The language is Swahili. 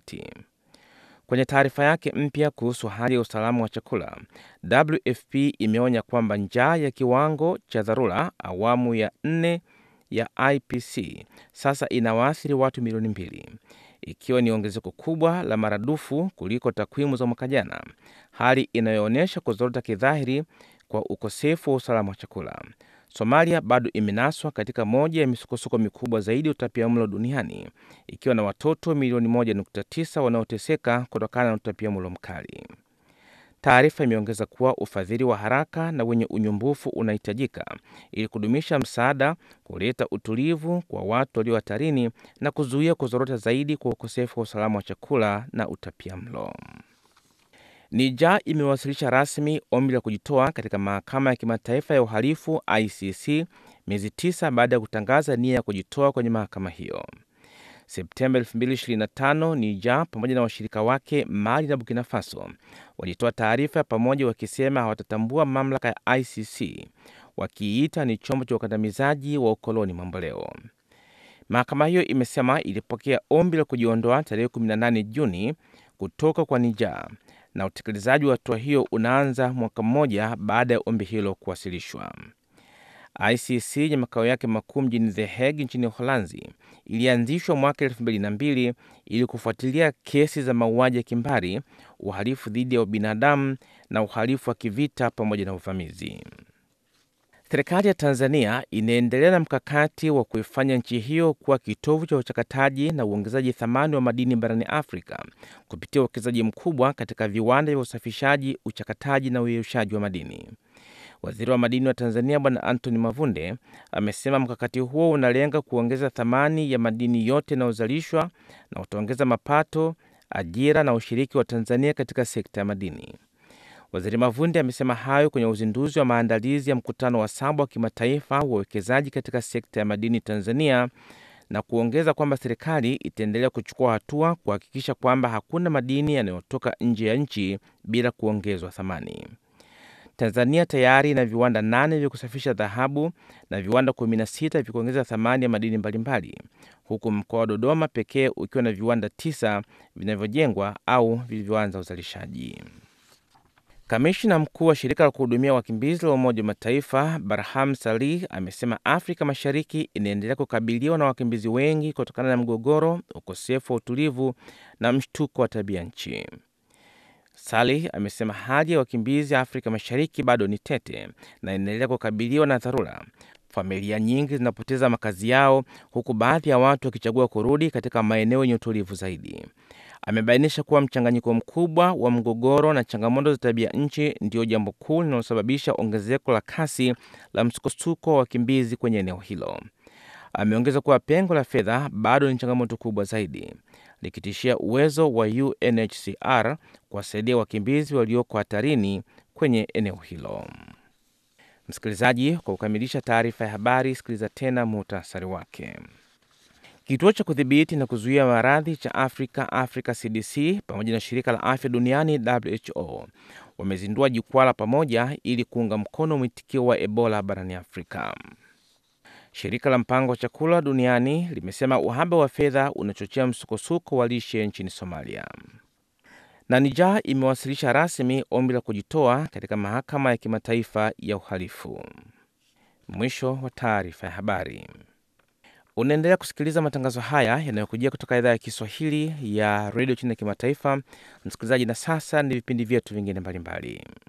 Kati. Kwenye taarifa yake mpya kuhusu hali ya usalama wa chakula, WFP imeonya kwamba njaa ya kiwango cha dharura awamu ya nne ya IPC sasa inawaathiri watu milioni mbili, ikiwa ni ongezeko kubwa la maradufu kuliko takwimu za mwaka jana, hali inayoonyesha kuzorota kidhahiri kwa ukosefu wa usalama wa chakula. Somalia bado imenaswa katika moja ya misukosuko mikubwa zaidi ya utapiamlo duniani ikiwa na watoto milioni 1.9 wanaoteseka kutokana na utapiamlo mkali. Taarifa imeongeza kuwa ufadhili wa haraka na wenye unyumbufu unahitajika ili kudumisha msaada, kuleta utulivu kwa watu walio hatarini na kuzuia kuzorota zaidi kwa ukosefu wa usalama wa chakula na utapiamlo. Nija imewasilisha rasmi ombi la kujitoa katika mahakama ya kimataifa ya uhalifu ICC miezi tisa baada ya kutangaza nia ya kujitoa kwenye mahakama hiyo. Septemba 2025 Nija pamoja na washirika wake Mali na Burkina Faso walitoa taarifa ya pamoja wakisema hawatatambua mamlaka ya ICC, wakiita ni chombo cha ukandamizaji wa ukoloni mamboleo. Mahakama hiyo imesema ilipokea ombi la kujiondoa tarehe 18 Juni kutoka kwa Nija na utekelezaji wa hatua hiyo unaanza mwaka mmoja baada ya ombi hilo kuwasilishwa. ICC yenye makao yake makuu mjini The Hague nchini Uholanzi ilianzishwa mwaka elfu mbili na mbili ili kufuatilia kesi za mauaji ya kimbari, uhalifu dhidi ya ubinadamu na uhalifu wa kivita pamoja na uvamizi. Serikali ya Tanzania inaendelea na mkakati wa kuifanya nchi hiyo kuwa kitovu cha uchakataji na uongezaji thamani wa madini barani Afrika kupitia uwekezaji mkubwa katika viwanda vya usafishaji, uchakataji na uyeyushaji wa madini. Waziri wa madini wa Tanzania Bwana Anthony Mavunde amesema mkakati huo unalenga kuongeza thamani ya madini yote yanayozalishwa na utaongeza mapato, ajira na ushiriki wa Tanzania katika sekta ya madini. Waziri Mavunde amesema hayo kwenye uzinduzi wa maandalizi ya mkutano wa saba wa kimataifa wa uwekezaji katika sekta ya madini Tanzania na kuongeza kwamba serikali itaendelea kuchukua hatua kuhakikisha kwamba hakuna madini yanayotoka nje ya nchi bila kuongezwa thamani. Tanzania tayari ina viwanda nane vya kusafisha dhahabu na viwanda 16 vya kuongeza thamani ya madini mbalimbali, huku mkoa wa Dodoma pekee ukiwa na viwanda tisa vinavyojengwa au vilivyoanza uzalishaji. Kamishna mkuu wa shirika la kuhudumia wakimbizi la Umoja wa Mataifa Barham Salih amesema Afrika Mashariki inaendelea kukabiliwa na wakimbizi wengi kutokana na mgogoro, ukosefu wa utulivu na mshtuko wa tabia nchi. Salih amesema hali ya wakimbizi Afrika Mashariki bado ni tete na inaendelea kukabiliwa na dharura. Familia nyingi zinapoteza makazi yao, huku baadhi ya watu wakichagua kurudi katika maeneo yenye utulivu zaidi. Amebainisha kuwa mchanganyiko mkubwa wa mgogoro na changamoto za tabia nchi ndiyo jambo kuu linalosababisha ongezeko la kasi la msukosuko wa wakimbizi kwenye eneo hilo. Ameongeza kuwa pengo la fedha bado ni changamoto kubwa zaidi, likitishia uwezo wa UNHCR kuwasaidia wakimbizi walioko hatarini kwenye eneo hilo. Msikilizaji, kwa kukamilisha taarifa ya habari, sikiliza tena muhtasari wake. Kituo cha kudhibiti na kuzuia maradhi cha Afrika, Africa CDC, pamoja na shirika la afya duniani WHO wamezindua jukwaa la pamoja ili kuunga mkono mwitikio wa Ebola barani Afrika. Shirika la mpango wa chakula duniani limesema uhaba wa fedha unachochea msukosuko wa lishe nchini Somalia. Na Niger imewasilisha rasmi ombi la kujitoa katika mahakama ya kimataifa ya uhalifu. Mwisho wa taarifa ya habari. Unaendelea kusikiliza matangazo haya yanayokujia kutoka idhaa ya Kiswahili ya redio chini ya kimataifa. Msikilizaji, na sasa ni vipindi vyetu vingine mbalimbali.